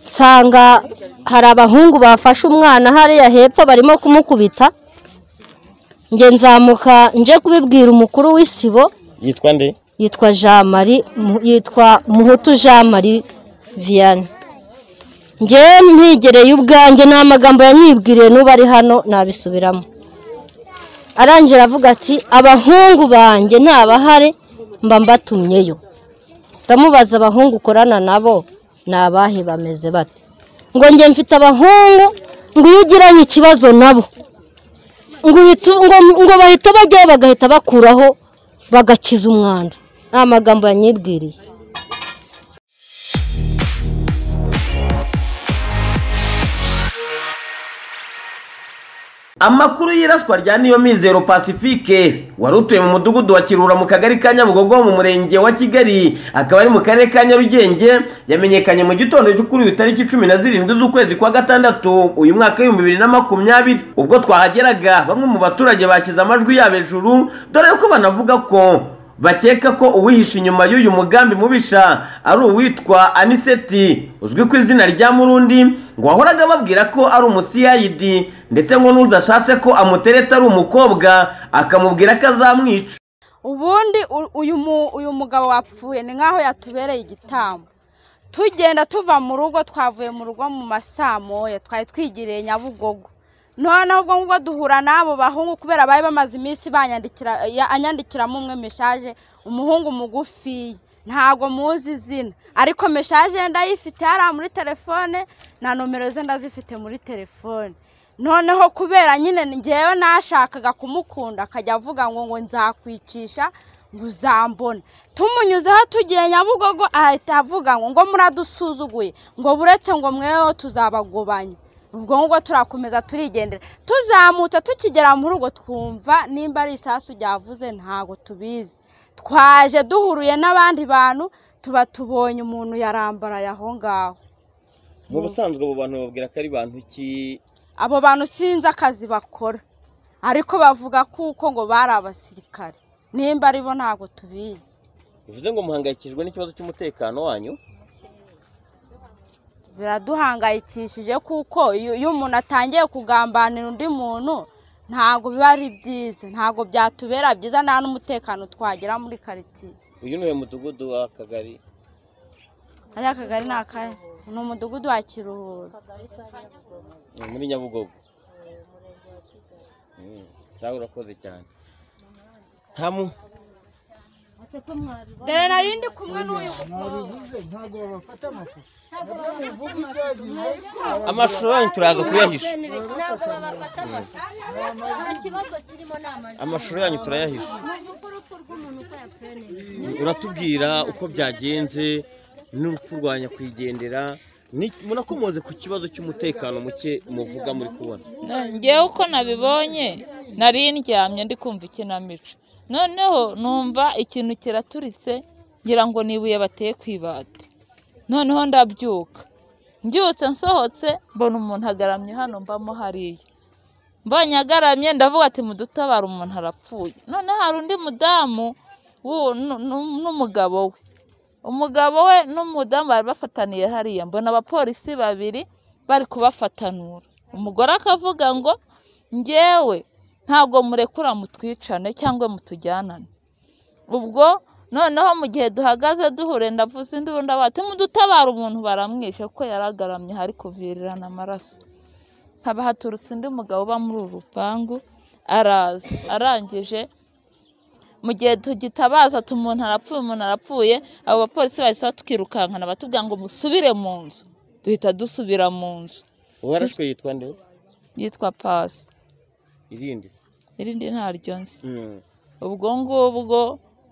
nsanga hari abahungu bafashe umwana hariya hepfo barimo kumukubita njye nzamuka nje kubibwira umukuru w'isibo yitwa nde yitwa jean marie Mu- yitwa muhutu jean marie vianney njye mpigereye ubwanjye ni amagambo yanyibwiriye n'ubu ari hano nabisubiramo arangije aravuga ati abahungu banjye ntabahare mba mbatumyeyo ndamubaza abahungu ukorana nabo ni abahe bameze bate ngo njye mfite abahungu ngo iyo ugiranye ikibazo nabo ngo uhita- ngo- ngo bahita bajyayo bagahita bakuraho bagakiza umwanda ni amagambo yanyibwiriye amakuru y'iraswa rya niyo mizero pacifique wari utuye mu mudugudu wa kirura mu kagari ka nyabugogo mu murenge wa kigali akaba ari mu karere ka nyarugenge yamenyekanye mu gitondo cyo kuri uyu tariki cumi na zirindwi z'ukwezi kwa gatandatu uyu mwaka w'ibihumbi bibiri na makumyabiri ubwo twahageraga bamwe mu baturage bashyize amajwi yabo hejuru dore ko banavuga ko bakeka ko uwihishe inyuma y'uyu mugambi mubisha ari uwitwa aniseti uzwi ku izina rya murundi ngo wahoraga ababwira ko ari umusiyayidi ndetse ngo n'udashatse ko amutereta ari umukobwa akamubwira ko azamwica ubundi u- uyu mu- uyu mugabo wapfuye ni nk'aho yatubereye igitambo tugenda tuva mu rugo twavuye mu rugo mu masaa moya twari twigiriye nyabugogo noneho ubwo ngubwo duhura n'abo bahungu kubera bari bamaze iminsi banyandikira ya- anyandikiramo umwe meshaje umuhungu mugufiya ntabwo muzi izina ariko meshaje ndayifite hariya muri telefone na nomero ze ndazifite muri telefone noneho kubera nyine ngewe nashakaga kumukunda akajya avuga ngo ngo nzakwicisha ngo uzambone tumunyuzeho tugiye nyabugogo ahita avuga ngo ngo muradusuzuguye ngo buretse ngo mwewe tuzabagobanya ubwo ngubwo turakomeza turigendera tuzamutse tukigera mu rugo twumva nimba ari isasu ryavuze ntabwo tubizi twaje duhuruye n'abandi bantu tuba tubonye umuntu yarambaraye aho ngaho mu busanzwe abo bantu bababwira ko ari bantu ki abo bantu sinzi akazi bakora ariko bavuga kuko ngo bari abasirikare nimba ari bo ntabwo tubizi bivuze ngo muhangayikishijwe n'ikibazo cy'umutekano wanyu biraduhangayikishije kuko iyo iyo umuntu atangiye kugambanira undi muntu ntabwo biba ari byiza ntabwo byatubera byiza nta n'umutekano twagira muri karitsiye uyu ni uyu mudugudu w'akagari hariya kagari ni akahe ni umudugudu wa kiruhura ni muri nyabugogo Mm, sawa urakoze cyane nta mu dore nari ndi kumwe n'uyu mukobwa amashusho yanyu turaza kuyahisha ntabwo babafata amashusho nta kibazo kirimo ni amajwi amashusho yanyu turayahisha muvuga urupfu rw'umuntu uko yapfuye neza uratubwira uko byagenze n'urupfu rwa nyakwigendera ni- munakomoze ku kibazo cy'umutekano muke muvuga muri kubona Na- njyewe uko nabibonye nari ndyamye ndi kumva ikinamico noneho numva ikintu kiraturitse ngira ngo ni ibuye bateye ku ibati noneho ndabyuka mbyutse nsohotse mbona umuntu agaramye hano mbamo hariya mbonye agaramye ndavuga ati mudutabare umuntu arapfuye noneho hari undi mudamu w'u- nu- nu- n'umugabo we umugabo we n'umudamu bari bafataniye hariya mbona abapolisi babiri bari kubafatanura umugore akavuga ngo njyewe ntabwo murekura mutwicane cyangwa mutujyanane ubwo noneho mu gihe duhagaze duhure ndavuze induru ndavuga ati mudutabare umuntu baramwishe kuko yaragaramye hari kuvirirana amaraso haba haturutse undi mugabo uba muri uru rupangu araza arangije mu gihe tugitabaza ati umuntu arapfuye umuntu arapfuye abo bapolisi bahise tukirukankana batubwira ngo musubire mu nzu duhita dusubira mu nzu uwarashwe yitwa nde yitwa pasi irindi irindi ntaryo nzi Mm. ubwo ngubwo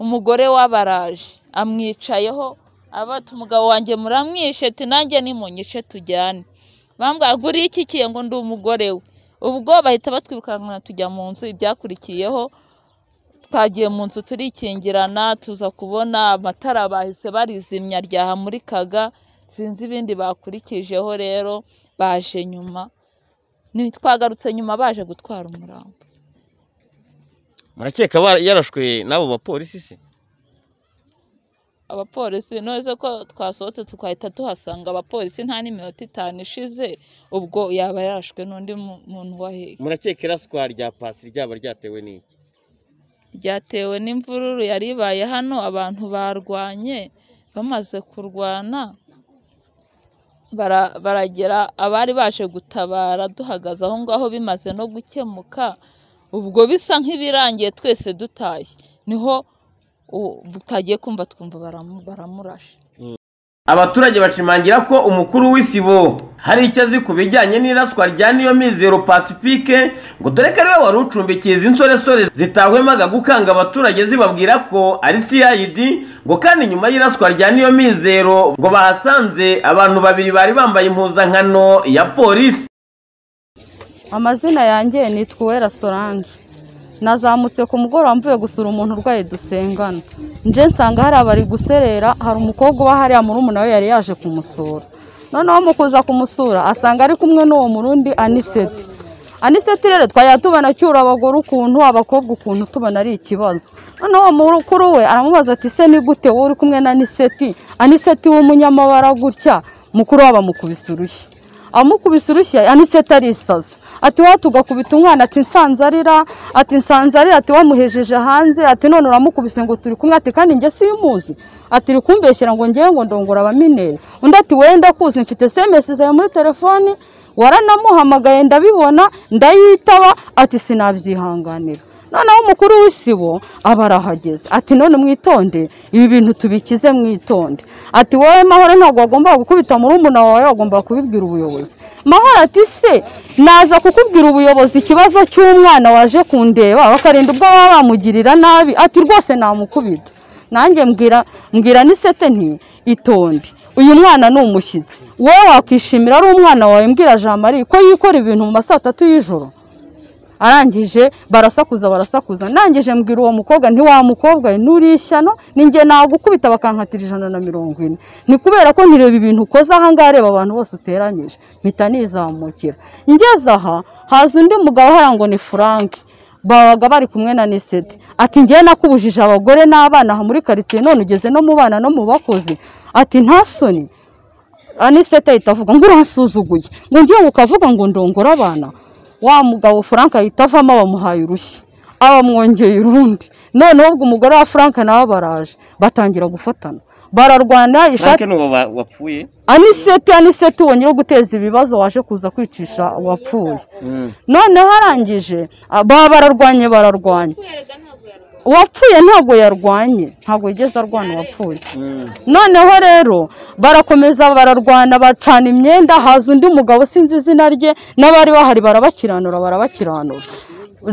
umugore w'abaraje amwicayeho abata umugabo wanjye muramwishe ati nanjye nimunyice tujyane bambwira ngo uriye iki kiye ngo ndi umugore we ubwo bahita batwirukankana tujya mu nzu ibyakurikiyeho twagiye mu nzu turikingirana tuza kubona amatara bahise barizimya ryahamurikaga sinzi ibindi bakurikijeho rero baje nyuma twagarutse nyuma baje gutwara umurambo murakeka bara- yarashwe n'abo bapolisi se abapolisi nose ko twasohotse tukahita tuhasanga abapolisi nta n'iminota itanu ishize ubwo yaba yarashwe n'undi mu- muntu waheye murakeka iraswa rya pasi ryaba ryatewe n'iki ryatewe n'imvururu yari ibaye hano abantu barwanye bamaze kurwana bara- baragera abari baje gutabara duhagaze aho ngaho bimaze no gukemuka ubwo bisa nk'ibirangiye twese dutashye niho u- twagiye kumva twumva baramu- baramurashe abaturage bashimangira ko umukuru w'isibo hari icyo azi ku bijyanye n'iraswa rya niyo mizero pacifique ngo dore ko ariwe wari ucumbikiye izi nsoresore zitahwemaga gukanga abaturage zibabwira ko ari cid ngo kandi nyuma y'iraswa rya niyo mizero ngo bahasanze abantu babiri bari bambaye impuzankano ya polisi amazina yanjye nitwa uwera solange nazamutse ku mugoroba mvuye gusura umuntu urwaye dusengana nje nsanga hari abari guserera hari umukobwa uba hariya murumuna we yari yaje kumusura noneho mu kuza kumusura asanga ari kumwe n'uwo murundi aniseti aniseti rero twajya tubona acyura abagore ukuntu abakobwa ukuntu tubona ari ikibazo noneho uwo mukuru we aramubaza ati se ni gute wowe uri kumwe na aniseti aniseti w'umunyamabara gutya mukuru we bamukubise urushyi amukubise urushyi aniseta arisaza ati wowe tugakubita umwana ati nsanze arira ati nsanze arira ati wamuhejeje hanze ati none uramukubise ngo turi kumwe ati kandi njye simuzi ati uri kumbeshyera ngo ngewe ngo ndongora abamineri undi ati wowe ndakuzi mfite semesi zawe muri telefoni waranamuhamagaye ndabibona ndayitaba ati sinabyihanganira noneho umukuru w'isibo aba arahageze ati none mwitonde ibi bintu tubikize mwitonde ati wowe mahoro ntabwo wagombaga gukubita murumuna wawe wagombaga kubibwira ubuyobozi mahoro ati se naza kukubwira ubuyobozi ikibazo cy'umwana waje kundeba bakarinda ubwo baba bamugirira nabi ati rwose namukubita nanjye mbwira mbwira n'isete nti itonde uyu mwana ni umushyitsi wowe wakwishimira ari umwana wawe mbwira jean marie ko yikora ibintu mu ma saa tatu y'ijoro arangije barasakuza barasakuza ndangije mbwira uwo mukobwa nti wa mukobwa we nturi ishyano ninjye nagukubita bakankatira ijana na mirongo ine ni kubera ko ntireba ibintu ukoze aha ngaha reba abantu bose uteranyije mpita nizamukira ngeze aha haza undi mugabo uhari ngo ni frank babaga bari kumwe na niseti ati ngewe nakubujije abagore n'abana aha muri karitsiye none ugeze no mu bana no mu bakozi ati nta soni aniseta ahita avuga ngo uransuzuguye ngo ngewe ukavuga ngo ndongora abana wa mugabo frank ahita avamo abamuhaye urushyi abamwongeye urundi noneho ubwo umugore wa frank nawe baraje batangira gufatana bararwana ishati nuwo wapfuye aniseti aniseti wongera guteza ibibazo waje kuza kwicisha wapfuye noneho arangije a- baba bararwanye bararwanye uwapfuye ntabwo yarwanye ntabwo yigeze arwana uwapfuye noneho rero barakomeza bararwana bacana imyenda haza undi mugabo sinzi izina rye n'abari bahari barabakiranura barabakiranura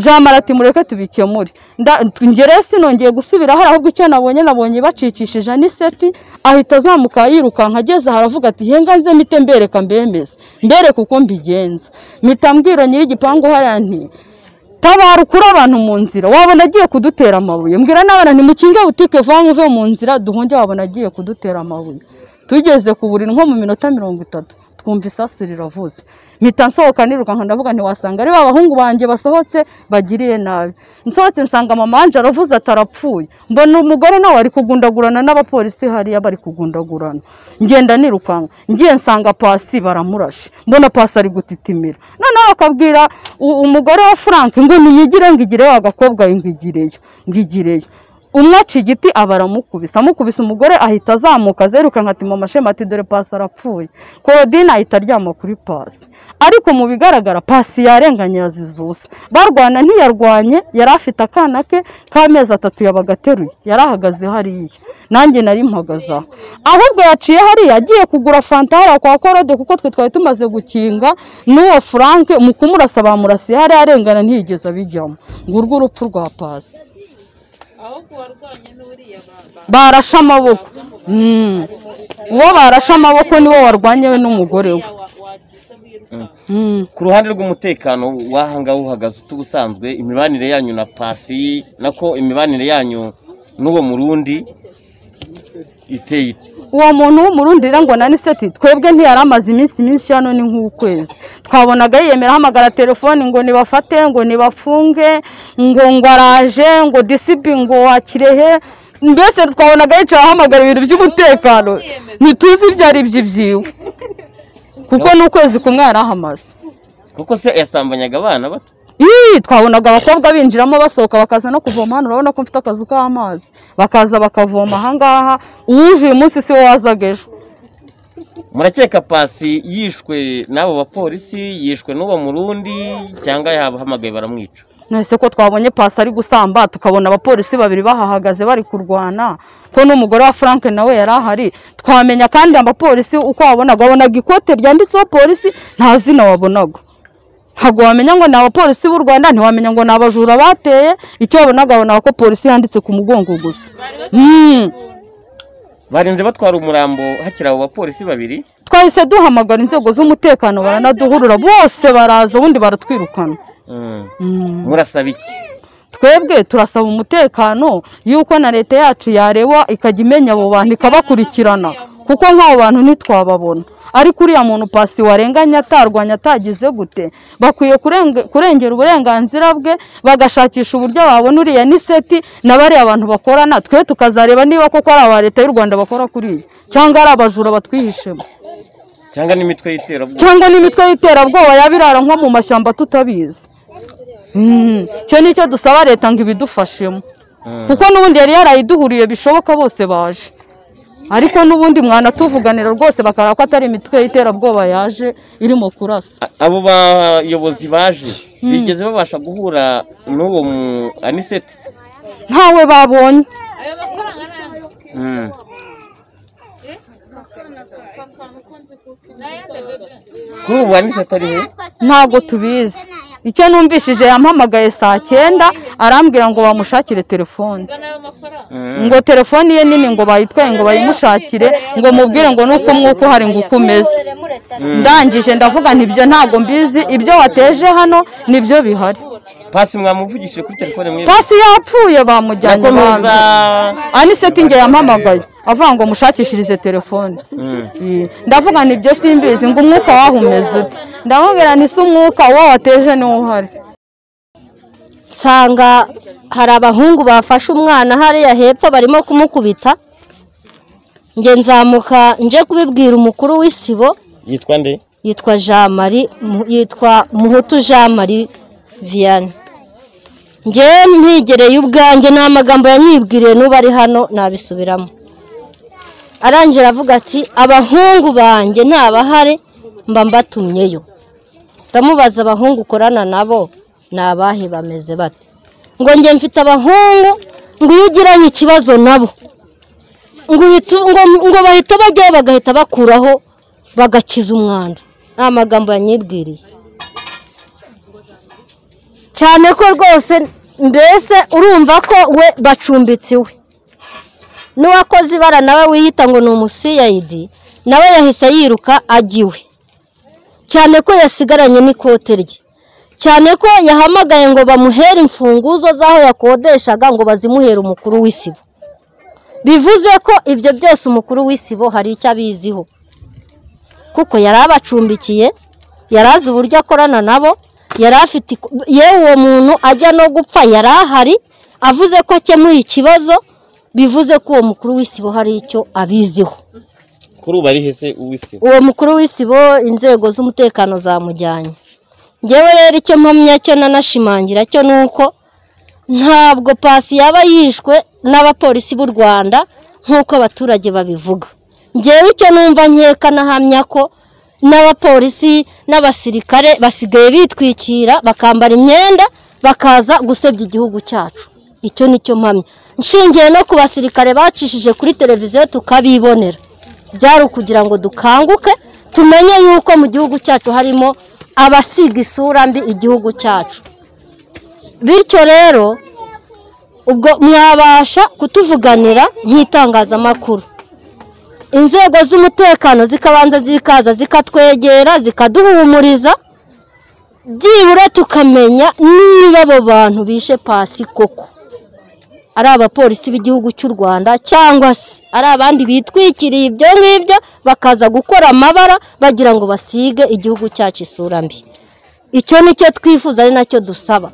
jean marati mureke tubikemure Nda- njye rero sinongeye gusubira hari ahubwo icyo nabonye nabonye bacicishije aniseti ahita azamuka yirukanka ageze aha aravuga ati henga nze mite mbereka mbemeze mbereke uko mbigenza mpita mbwira nyir'igipangu hariya nti tabara ukure abantu mu nzira wabona agiye kudutera amabuye mbwira n'abana ntimukinge butike vuba muve mu nzira duhunge wabona agiye kudutera amabuye tugeze ku buriri nko mu minota mirongo itatu twumva isasu riravuze mpita nsohoka nirukanka ndavuga ntiwasanga ari ba bahungu banjye basohotse bagiriye nabi nsohotse nsanga mama wanje aravuze atarapfuye mbona umugore nawe ari kugundagurana n'abapolisi hariya bari kugundagurana ngenda nirukanka ngiye nsanga pasi baramurashe mbona pasi ari gutitimira noneho akabwira u- umugore wa frank ngo niyigire ngo igire wa gakobwa we ngo igireyo ngo igireyo umwe aca igiti aba aramukubise amukubise umugore ahita azamuka azerukanka ati mama shema ati dore pasi arapfuye korodine ahita aryama kuri pasi ariko mu bigaragara pasi yarenganye yazizuse barwana ntiyarwanye yari afite akana ke k'amezi atatu yabaga ateruye yari ahagaze hariya nanjye nari mpagaze aho ahubwo yaciye hariya agiye kugura fanta hariya kwa korode kuko twe twari tumaze gukinga n'uwo frank mu kumurasa bamurasiye hariya arengana ntiyigeze abijyamo ngurwo urupfu rwa pasi ahubwo uwarwanye n'uriya baba barashe amaboko Mm. uwo barashe amaboko niwo warwanye we n'umugore we Mm. ku ruhande rw'umutekano wahanga uhagaze ubusanzwe imibanire yanyu na pasi nako imibanire yanyu n'uwo murundi iteye ite? uwo muntu w'umurundira ngo na niseti twebwe ntiyari amaze iminsi myinshi hano ni nk'ukwezi twabonaga yiyemera ahamagara telefoni ngo nibafate ngo nibafunge ngo ngo araje ngo disibi ngo wa kirehe mbese twabonaga yicaye ahamagara ibintu by'umutekano ntituzi ibyo ari byo ibyiwe kuko ni ukwezi kumwe yarahamaze kuko se yasambanyaga abana bato Ii, twabonaga abakobwa binjiramo basohoka bakaza no kuvoma hano urabona ko mfite akazu k'amazi bakaza bakavoma ahangaha uwuje uyu munsi si we wazaga ejo murakeka pasi yishwe n'abo bapolisi yishwe n'uwo murundi cyangwa yabahamagaye baramwica nahise ko twabonye pasi ari gusamba tukabona abapolisi babiri bahahagaze bari kurwana ko n'umugore wa frank nawe yari ahari twamenya kandi abapolisi uko wabonaga wabonaga ikote ryanditseho polisi nta zina wabonaga ntabwo wamenya ngo ni abapolisi b'u rwanda ntiwamenya ngo ni abajura bateye icyo wabonaga wabonaga ko polisi yanditse ku mugongo gusa Mm. barinze batwara umurambo hakiri abo bapolisi babiri twahise duhamagara inzego z'umutekano baranaduhurura bose baraza ubundi baratwirukana Mm. Mm. murasaba iki twebwe turasaba umutekano y'uko na leta yacu yareba ikajya imenya abo bantu ikabakurikirana kuko nk'abo bantu ntitwababona ariko uriya muntu pasi warenganye atarwanya atagize gute bakwiye kurenge- kurengera uburenganzira bwe bagashakisha uburyo babona uriya niseti na bariya abantu bakorana twe tukazareba niba koko ari aba leta y'u rwanda bakora kuri iyi cyangwa ari abajura batwihishemo cyangwa n'imitwe y'iterabwoba cyangwa n'imitwe y'iterabwoba yaba irara nko mu mashyamba tutabizi Mm, icyo ni cyo dusaba leta ngo ibidufashemo Mm. kuko n'ubundi yari yarayiduhuriye bishoboka bose baje ariko n'ubundi mwanatuvuganira rwose bakareba ko atari imitwe y'iterabwoba yaje irimo kurasa A- abo bayobozi baje bigeze babasha guhura n'uwo mu aniseti ntawe babonye Mm. kuri ubu aniseti ari he ntabwo tubizi icyo numvishije yampamagaye saa cyenda arambwira ngo bamushakire telefone Mm. ngo telefone ye nini ngo bayitwaye ngo bayimushakire ngo mubwire ngo nuko umwuka uhari ngo uko umeze ndangije ndavuga nti ibyo ntabwo mbizi ibyo wateje hano nibyo bihari pasi mwamuvugishije kuri telefone mwe pasi yapfuye bamujyanye nako ibanga nuza aniseti nge yampamagaye avuga ngo mushakishirize telefone Mm. Iyi. ndavuga nti ibyo simbizi ngo umwuka wahumeze ute ndamubwira nti si umwuka uwo wateje niwo uhari nsanga hari abahungu bafashe umwana hariya hepfo barimo kumukubita njye nzamuka nje kubibwira umukuru w'isibo yitwa nde yitwa jean marie Mu- yitwa muhutu jean marie vianney njye mpigereye ubwanjye ni amagambo yanyibwiriye n'ubu ari hano nabisubiramo arangira avuga ati abahungu banjye ntabahare mba mbatumyeyo ndamubaza abahungu ukorana nabo ni abahe bameze bate ngo njye mfite abahungu ngo iyo ugiranye ikibazo nabo ngo uhita- ngo- ngo bahita bajyayo bagahita bakuraho bagakiza umwanda ni amagambo yanyibwiriye cyane ko rwose mbese urumva ko we bacumbitse iwe n'uwakoze ibara nawe wiyita ngo ni umusiyayidi nawe yahise yiruka ajya iwe cyane ko yasigaranye n'ikote rye cyane ko yahamagaye ngo bamuhere imfunguzo z'aho yakodeshaga ngo bazimuhere umukuru w'isibo bivuze ko ibyo byose umukuru w'isibo hari icyo abiziho kuko yari abacumbikiye yari azi uburyo akorana nabo yari afite iko- yewe uwo muntu ajya no gupfa yari ahari avuze ko akemuye ikibazo bivuze ko uwo mukuru w'isibo hari icyo abiziho kuri ubu ari hese uw'isi uwo mukuru w'isibo inzego z'umutekano zamujyanye ngewe rero icyo mpamya cyo nanashimangira cyo ni uko ntabwo pasi yaba yishwe n'abapolisi b'u rwanda nk'uko abaturage babivuga ngewe icyo numva nkeka nahamya ko n'abapolisi n'abasirikare basigaye bitwikira bakambara imyenda bakaza gusebya igihugu cyacu icyo ni cyo mpamya nshingiye no ku basirikare bacishije kuri televiziyo tukabibonera byari ukugira ngo dukanguke tumenye yuko mu gihugu cyacu harimo abasiga isura mbi igihugu cyacu bityo rero ubwo mwabasha kutuvuganira nk'itangazamakuru inzego z'umutekano zikabanza zikaza zikatwegera zikaduhumuriza byibura tukamenya niba abo bantu bishe pasi koko ari abapolisi b'igihugu cy'u rwanda cyangwa se ari abandi bitwikiriye ibyo ngibyo bakaza gukora amabara bagira ngo basige igihugu cyacu isura mbi icyo ni cyo twifuza ari nacyo dusaba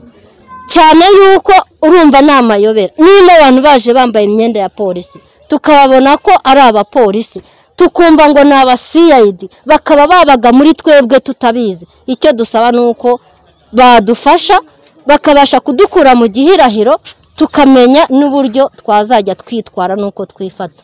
cyane yuko urumva ni amayobera niba abantu baje bambaye imyenda ya polisi tukababona ko ari abapolisi tukumva ngo ni aba siyayidi bakaba babaga muri twebwe tutabizi icyo dusaba ni uko badufasha bakabasha kudukura mu gihirahiro tukamenya n'uburyo twazajya twitwara n'uko twifata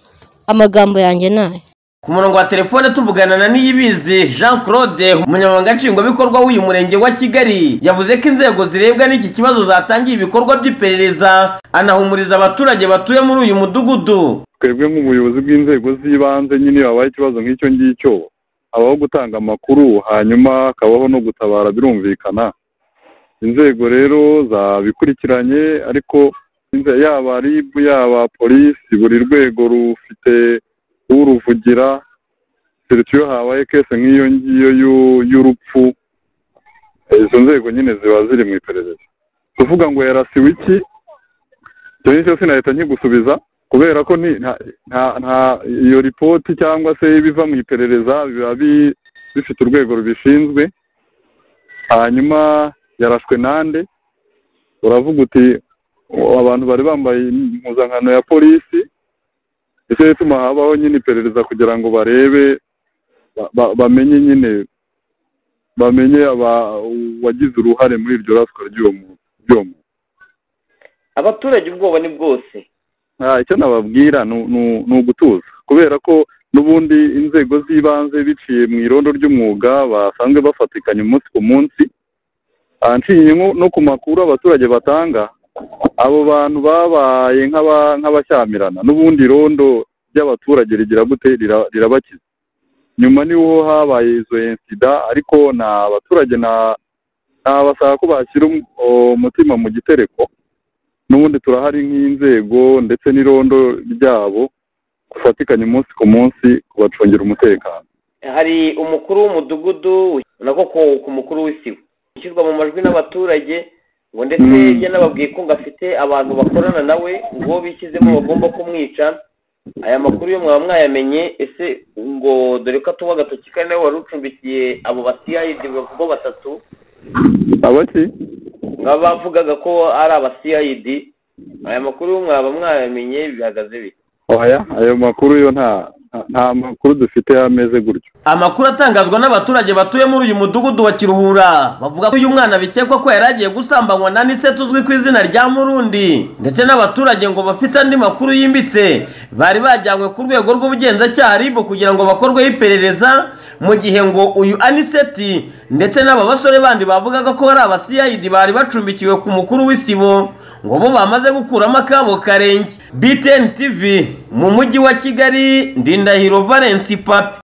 amagambo yanjye ni aya ku murongo wa telefone tuvugana na niyibizi jean claude umunyamabanga nshingwabikorwa w'uyu murenge wa kigali yavuze ko inzego zirebwa n'iki kibazo zatangiye ibikorwa by'iperereza anahumuriza abaturage batuye muri uyu mudugudu twebwe nk'ubuyobozi bw'inzego z'ibanze nyine habaye ikibazo nk'icyo ngicyo habaho gutanga amakuru hanyuma hakabaho no gutabara birumvikana inzego rero zabikurikiranye ariko inze- yaba ribu yaba polisi buri rwego rufite uruvugira keretse iyo habaye kese nk'iyo ngiyo y'u- y'urupfu izo nzego nyine ziba ziri mu iperereza kuvuga ngo yarasiwe iki icyo ngicyo sinahita nkigusubiza kubera ko ni- nta nta- nta- iyo ripoti cyangwa se ibiva mu iperereza biba bi- bifite urwego rubishinzwe hanyuma yarashwe nande uravuga uti "O, abantu bari bambaye impuzankano ya polisi nicyo gituma habaho nyine iperereza kugira ngo barebe ba- ba- bamenye nyine bamenye aba- uwagize uruhare muri iryo raswa ry'uwo muntu- ry'uwo muntu abaturage ubwoba ni bwose Ah, icyo nababwira ni ni- ni ugutuza kubera ko n'ubundi inzego z'ibanze biciye mu irondo ry'umwuga basanzwe bafatikanya umunsi ku munsi Ah, nshingiye nko- no ku makuru abaturage batanga abo bantu babaye nk'aba- nk'abashyamirana n'ubundi irondo ry'abaturage rigira gute rira- rirabakiza nyuma niho habaye izo insida ariko nta baturage na nabasaba ko bashyira um- o- umutima mu gitereko n'ubundi turahari nk'inzego ndetse n'irondo ryabo bafatikanya umunsi ku munsi kubacungira umutekano hari umukuru w'umudugudu nako ku mukuru w'isibo ushyirwa mu majwi n'abaturage ngo ndetse Mm. iyo anababwiye ko ngo afite abantu bakorana nawe ngo bishyizemo bagomba kumwica aya makuru yo mwaba mwayamenye ese ngo dore ko atuba agatoki kandi nawe wari ucumbikiye abo basiyayidi bavugwa batatu abaki nk'aba bavugaga ko ari abasiyayidi aya makuru yo mwaba mwayamenye bihagaze bite oya ayo makuru yo nta nta- nta makuru dufite yameze gutyo amakuru atangazwa n'abaturage batuye muri uyu mudugudu wa kiruhura bavuga ko uyu mwana bikekwa ko yari agiye gusambanywa na nise tuzwi ku izina rya murundi ndetse n'abaturage ngo bafite andi makuru yimbitse bari bajyanywe ku rwego rw'ubugenzacyaha rib kugira ngo bakorweho iperereza mu gihe ngo uyu aniseti ndetse n'aba basore bandi bavugaga ko ari abasiyayidi bari bacumbikiwe ku mukuru w'isibo ngo bo bamaze gukuramo akabo karenge btn tv mu mujyi wa kigali ndindahiro valence papi